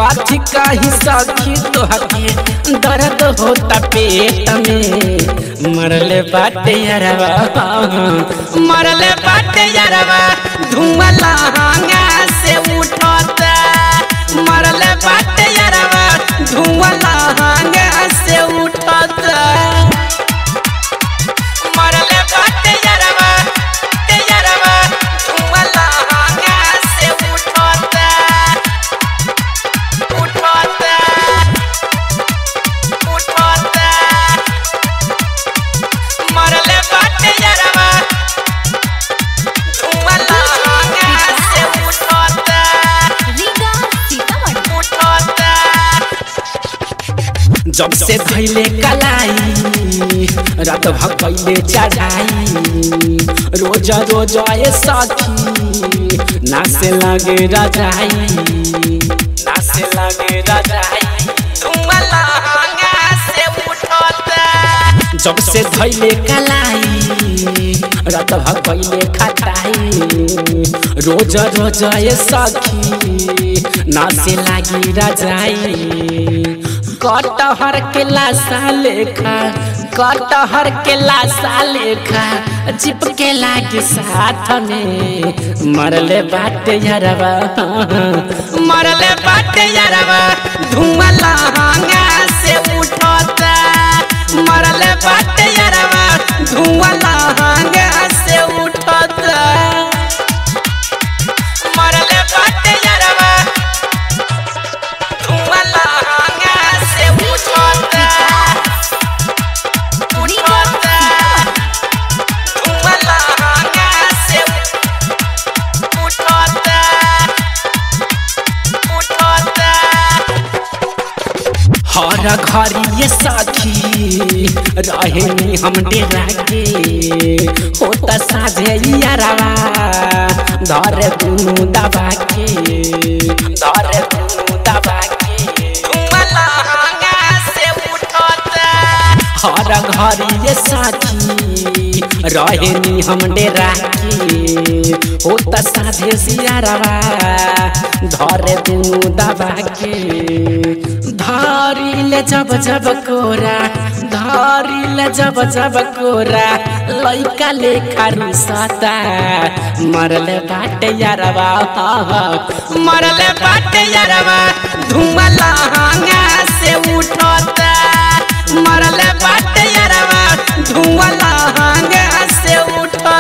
काथी काही सखी तोहके दर्द होता पेट में मरले बाटे यारवा मरले बाटे यारवा धुआं लहंगा से उठता मरले बाटे यारवा धुआं लहंगा से उठता मरले बाटे यारवा ते यारवा धुआं लहंगा से उठता उठता उठता मरले बाटे यारवा धुआं लहंगा से उठता रीगा सीतामढ़ी उठता जब से धैले कलाई रात भगैले चढ़ाई रोज रोज ये सखी नासे लगे रजाई नासे लगे रजाई धुआं लहंगा से उठता जब से धैले कलाई रात भगैले खटाई रोज रोज ये सखी नासे लागी रजाई कटहर के लाशा लेखा कटहर के लाशा लेखा चिपके लागे साथ में मरले बाटे यारवा मरले बाटे यारवा धुआं लहंगा से उठता मरले बाटे यारवा धुआं लहंगा से उठता मरले बाटे यारवा धुआं लहंगा से उठता उठता धुआं लहंगा से उठता उठता हर घरी ये साथी रहे हम डेरा के होता साझे यारवा धर दुनु दबा के धर दुनु दबा के धुआं लहंगा से उठता हर घरी ये साथी रहे हम डेरा के होता साझे सियारवा धर दुनु दबा के धारी ले जब जब कोरा धारी ले जब जब कोरा लइका लेखा रुसता मरले बाटे यारवा मरले बाटे यारवा धुआं लहंगा से उठता मरले बाटे यारवा धुआं लहंगा से उठता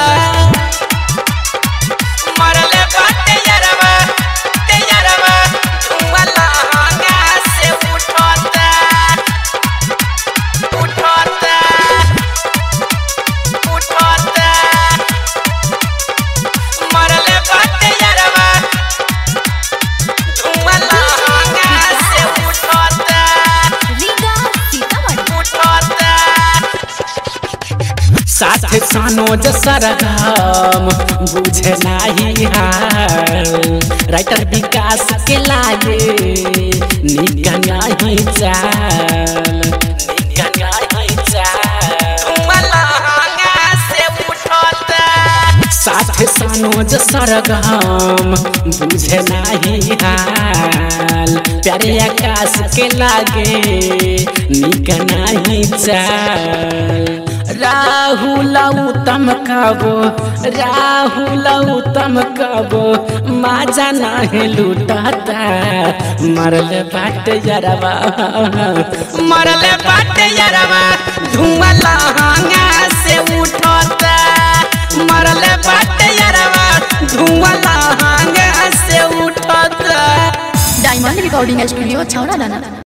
मरले बाटे यारवा ते यारवा धुआं लहंगा से उठता उठता उठता मरले बाटे यारवा धुआं लहंगा से उठता रीगा सीतामढ़ी उठता साथ सानोज सरगम बुझे नाही हाल राइटर विकास के लागे निका नाही चाल निका नाही चाल धुआं लहंगा से उठता साथ सानोज सरगम बुझे नाही हाल प्यारे आकाश के लागे निक नाही चाल राहुल उत्तम कबो राहुल उत्तम कबो माजा नाही लूटता मरल बाट यरवा मरल बाट यरवा धुआं लहंगा से उठता मरल बाट यरवा धुआं लहंगा से उठता डायमंड रिकॉर्डिंग स्टूडियो छौरा दाना